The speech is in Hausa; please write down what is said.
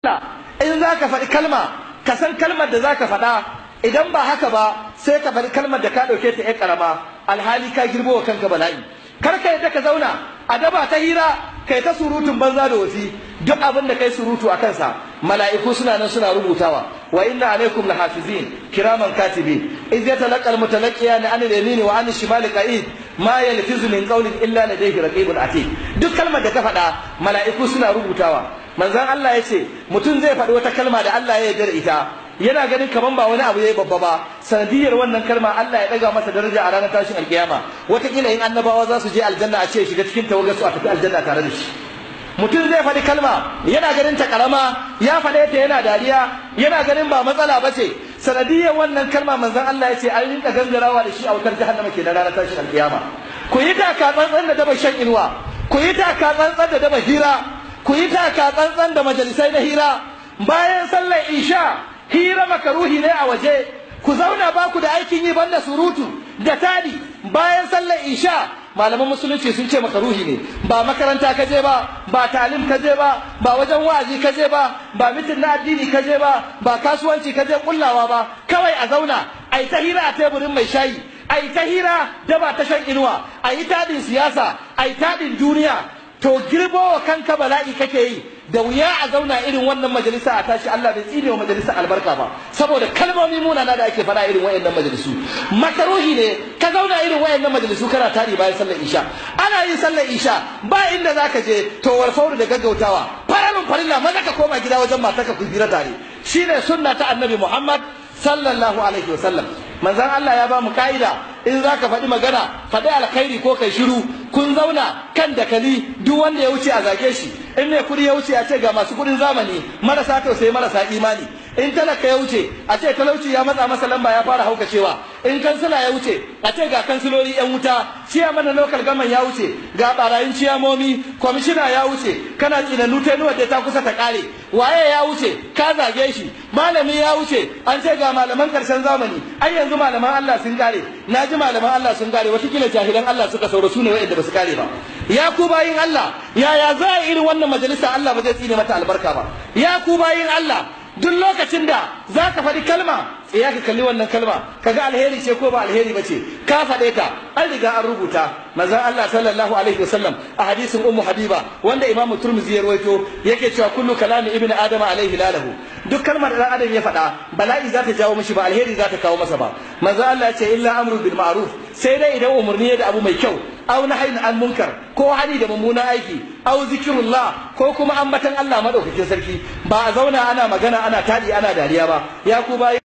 in za ka faɗi kalma ka san kalmar da za ka faɗa idan ba haka ba sai ka faɗi kalmar da ka ɗauke ta ƴan ƙarama alhali ka girbo wa kanka bala'i kar ka yadda ka zauna a daba ta hira kai ta surutun banza da wasi duk abin da kai surutu a kansa mala'iku suna nan suna rubutawa wa inna alaikum lahafizin kiraman katibin iz yatalaqal mutalaqiyani an al-yamini wa an al-shimali qa'id ma yalfizu min qawlin illa ladayhi raqibun atid duk kalmar da ka faɗa mala'iku suna rubutawa manzon Allah ya ce mutum zai faɗi wata kalma da Allah ya yarda da ita yana ganin kaman ba wani abu yayi babba ba sanadiyar wannan kalma Allah ya daga masa daraja a ranar tashin alkiyama wataƙila in annabawa za su je aljanna a ce shiga cikin tawagar su a tafi aljanna tare da shi mutum zai faɗi kalma yana ganin ta karama ya faɗe ta yana dariya yana ganin ba matsala ba ce sanadiyar wannan kalma manzon Allah ya ce an rinka gangarawa da shi a wutar jahannama ke na ranar tashin alkiyama ku yi taka tsantsan da daba shan inuwa ku yi taka tsantsan da daba hira ku yi taka tsantsan da majalisai na hira bayan sallar isha hira makaruhi ne a waje ku zauna ba ku da aikin yi banda surutu da tadi bayan sallar isha malaman musulunci sun ce makaruhi ne ba makaranta ka je ba ba talim ka je ba ba wajen wa'azi ka je ba ba mitin na addini ka je ba ba kasuwanci ka je kullawa ba kawai a zauna ai ta hira a teburin mai shayi ai ta hira da ba ta shan inuwa ai tadin siyasa ai tadin duniya to girbo wa kanka bala'i kake yi da wuya a zauna irin wannan majalisa a tashi Allah bai tsine wa majalisa albarka ba saboda kalmomi munana da ake faɗa irin wayannan majalisu makaruhi ne ka zauna irin wayannan majalisu kana tari bayan sallar isha ana yin sallar isha ba inda zaka je to warfauru da gaggautawa faralun farilla maza ka koma gida wajen matarka ku hira tare shine sunna ta annabi Muhammad sallallahu alaihi wasallam manzon Allah ya ba mu ka'ida in za ka faɗi magana faɗi alkhairi ko kai shiru kun zauna kan dakali duk wanda ya wuce a zage shi in mai kuɗi ya wuce a ce ga masu kuɗin zamani marasa tausayi marasa imani in talaka ya wuce a ce talauci ya matsa masa lamba ya fara haukacewa in kansila ya wuce a ce ga kansiloli yan wuta ciyaman na local gaman ya wuce ga barayin ciyamomi kwamishina ya wuce kana tsinanu tenuwa da ta kusa ta kare waye ya wuce ka zage shi malami ya wuce an ce ga malaman karshen zamani ai yanzu malaman Allah sun kare na ji malaman Allah sun kare watakila jahilan Allah suka sauro su ne wa'anda ba su kare ba ya ku bayin Allah yaya za a irin wannan majalisa Allah ba zai tsine mata albarka ba ya ku bayin Allah duk lokacin da za ka faɗi kalma ya ka kalli wannan kalma kaga alheri ce ko ba alheri ba ce ka faɗe ta an riga an rubuta manzon Allah sallallahu alaihi wasallam a hadisin ummu habiba wanda imamu turmizi ya rawaito yake cewa kullu kalami ibnu adama alaihi lalahu duk kalmar da adam ya faɗa bala'i za ta jawo mishi ba alheri za ta kawo masa ba manzon Allah ya ce illa amru bil ma'ruf sai dai idan umarni ya da abu mai kyau aw nahyin an munkar ko hani da mummunan aiki aw zikrullah ko kuma ambatan Allah madaukakin sarki ba a zauna ana magana ana tadi ana dariya ba ya ku bayi